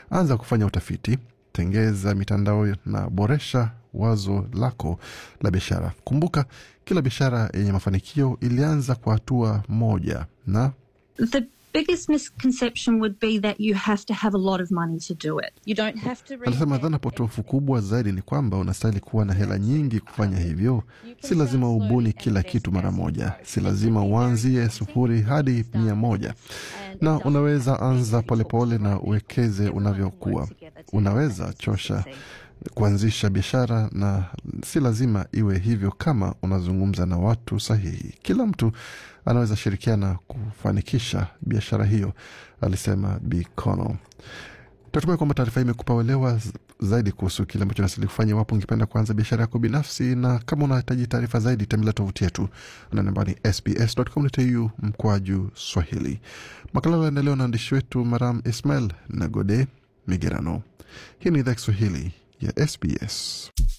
Anza kufanya utafiti, tengeza mitandao na boresha wazo lako la biashara. Kumbuka, kila biashara yenye mafanikio ilianza kwa hatua moja na The biggest misconception would be that you have to have a lot of money to do it. You don't have to read Anasema dhana potofu kubwa zaidi ni kwamba unastahili kuwa na hela nyingi kufanya hivyo. Si lazima ubuni kila kitu mara moja, si lazima uanzie sufuri hadi mia moja, na unaweza anza polepole na uwekeze unavyokuwa. Unaweza chosha kuanzisha biashara na si lazima iwe hivyo kama unazungumza na watu sahihi. Kila mtu anaweza shirikiana kufanikisha biashara hiyo, alisema Bi Connell. Tatumai kwamba taarifa hii imekupa uelewa z- zaidi kuhusu kile ambacho nasili kufanya iwapo ungependa kuanza biashara yako binafsi, na kama unahitaji taarifa zaidi, tembelea tovuti yetu na namba ni sbs.com.au mkwaju Swahili. Makala yaendelewa na waandishi wetu Maram Ismail na Gode Migerano. Hii ni idhaa Kiswahili ya SBS.